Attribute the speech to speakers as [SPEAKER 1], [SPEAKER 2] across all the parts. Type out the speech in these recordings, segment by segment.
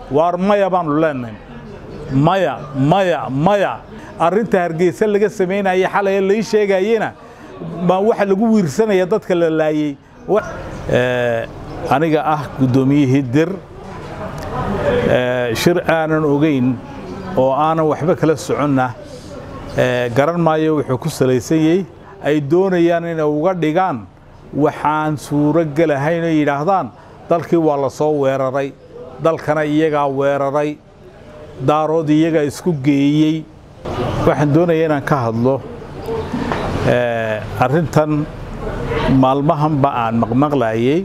[SPEAKER 1] waar maya baanu leenahay maya maya maya arrinta hargeysa laga samaynaya xalay lai sheegayena waxa lagu wiirsanaya dadka la laayey aniga ah guddoomiyihii dir shir aanan ogeyn oo aanan waxba kala soconna garan maayo wuxuu ku salaysanyey ay doonayaan inay uga dhigaan waxaan suuro gelahayn oo yidhaahdaan dalkii waa la soo weeraray dalkana iyagaa weeraray daarood iyagaa isku geeyey waxaan doonaya inaan ka hadlo arrintan maalmahanba aan maqmaqlaayey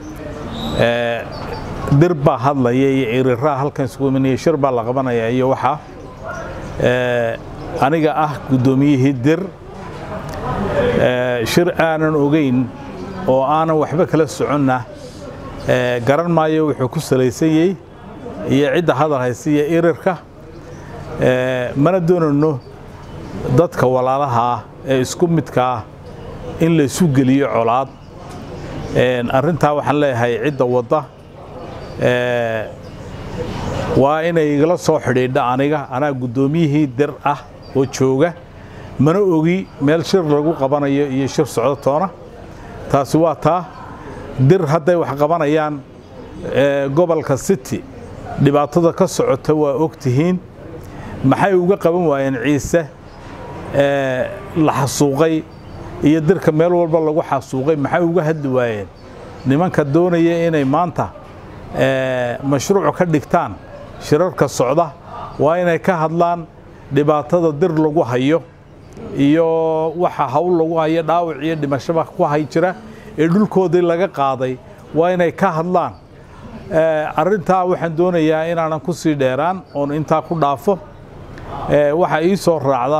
[SPEAKER 1] dir baa hadlaya iyo ciriraa halkan isugu imanaya shir baa la qabanaya iyo waxaa aniga ah guddoomiyihii dir shir aanan ogeyn oo aanan waxba kala soconna garan maayo wuxuu ku salaysanyey iyo cidda hadal haysa iyo irirka mana doonayno dadka walaalaha ah ee isku midka ah in la isu geliyo colaad arrintaa waxaan leeyahay cidda wadda waa inay igala soo xidhiidha aniga anaa guddoomiyihii dir ah oo jooga mana ogi meel shir lagu qabanayo iyo shir socdo toona taasi waa taa dir hadday wax qabanayaan gobolka city dhibaatada ka socota waa og tihiin maxay uga qaban waayeen ciise la xasuuqay iyo dirka meel walba lagu xasuuqay maxay uga hadli waayeen nimanka doonaya inay maanta mashruuc ka dhigtaan shirarka socda waa inay ka hadlaan dhibaatada dir lagu hayo iyo waxa hawl lagu hayo dhaawac iyo dhimashaba ku hay jira ee dhulkoodii laga qaaday waa inay ka hadlaan arrintaa waxaan doonayaa inaanan ku sii dheeraan oon intaa ku dhaafo waxaa ii soo raacda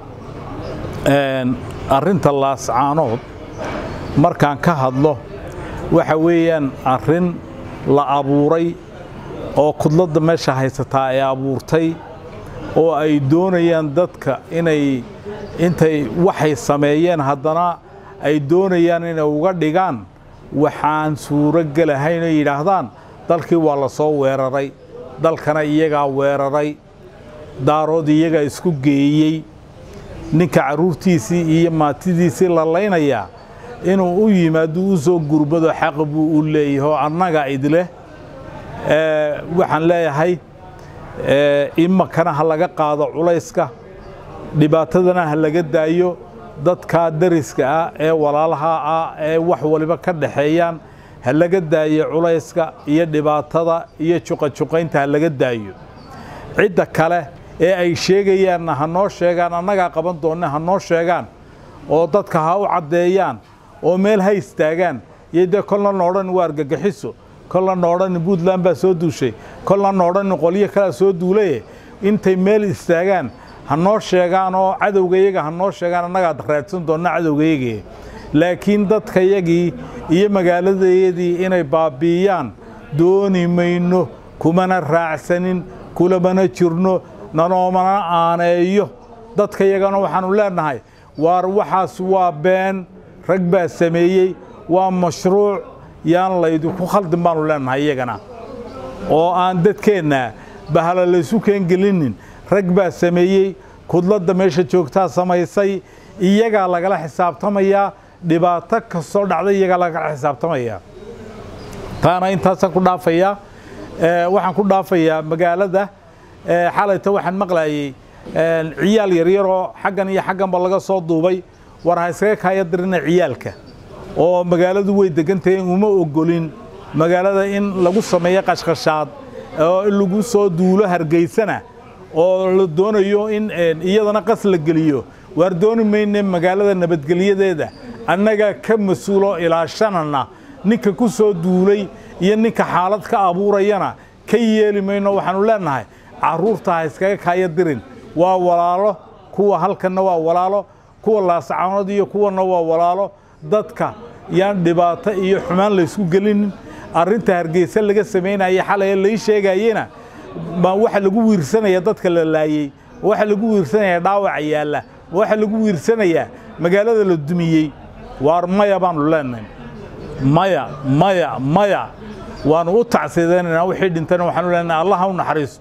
[SPEAKER 1] arrinta laascaanood markaan ka hadlo waxa weeyaan arrin la abuuray oo kudladda meesha haysataa ay abuurtay oo ay doonayaan dadka inay intay waxay sameeyeen haddana ay doonayaan inay uga dhigaan waxaan suuro gelahayn oo yidhaahdaan dalkii waa la soo weeraray dalkana iyagaa weeraray daarood iyagaa isku geeyey ninka carruurtiisii iyo maatidiisii la laynayaa inuu u yimaado u soo gurbado xaq buu u leeyahay oo annaga idleh waxaan leeyahay imakana ha laga qaado culayska dhibaatadana ha laga daayo dadkaa dariska ah ee walaalaha ah ee wax waliba ka dhaxeeyaan ha laga daayo culayska iyo dhibaatada iyo juqajuqaynta ha laga daayo cidda kale ee ay sheegayaanna ha noo sheegaan annagaa qaban doonna ha noo sheegaan oo dadka ha u caddeeyaan oo meel ha istaagaan iyo dee kolna noodhan waa argagaxiso kolna noodhan puntland baa soo duushay kolna noodhan qolyo kalea soo duulaye intay meel istaagaan ha noo sheegaan oo cadowgayaga ha noo sheegaan annagaa raadsan doonna cadowgayagii laakiin dadkayagii iyo magaaladayadii inay baabi'iyaan dooni mayno kumana raacsanin kulamana jirno nanoomana aaneeyo dadkayagana waxaannu leennahay waar waxaas waa been rag baa sameeyey waa mashruuc yaan laydinku khaldin baannu leennahay iyagana oo aan dadkeenna bahala laysu keengelinin rag baa sameeyey kudladda meesha joogtaa samaysay iyagaa lagala xisaabtamayaa dhibaato kastoo dhacda iyagaa lagala xisaabtamayaa taana intaasaan ku dhaafayaa waxaan ku dhaafayaa magaalada xalayta waxaan maqlaayey ciyaal yaryaroo xaggan iyo xagganba laga soo duubay war ha iskaga kaaya dirina ciyaalka oo magaaladu way degantahay uma ogolin magaalada in lagu sameeyo qashqashaad oo in lagu soo duulo hargeysana oo la doonayo in iyadana qas la geliyo waar dooni mayne magaalada nabadgelyadeeda annagaa ka mas-uulo ilaashanana ninka ku soo duulay iyo ninka xaalad ka abuurayana ka yeeli mayno waxaannu leennahay carruurta ha iskaga kaaya dirin waa walaalo kuwa halkanna waa walaalo kuwa laascaanood iyo kuwanna waa walaalo dadka yaan dhibaato iyo xumaan laysku gelinin arrinta hargeysa laga samaynaya xalay lai sheegayena waxa lagu wiirsanaya dadka la laayey waxa lagu wiirsanaya dhaawaca yaalla waxa lagu wiirsanayaa magaalada la dumiyey waar maya baannu leenahay maya maya maya waanu u tacsiidaynaynaa wixii dhintana waxaanu leenahay allah ha u naxariiso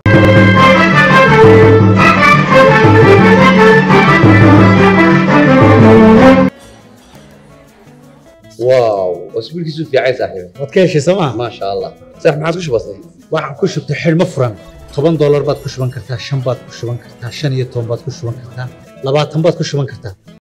[SPEAKER 2] واو اسبوعك في عايز صاحبي
[SPEAKER 3] waad ka heshay sooma
[SPEAKER 2] ما شاء الله صح ما عاد وش بصير
[SPEAKER 3] waxaan ku shubtay xidhmo furan toban doolar baad ku shuban kartaa shan baad ku shuban kartaa shan iyo toban baad ku shuban kartaa labaatan baad ku shuban kartaa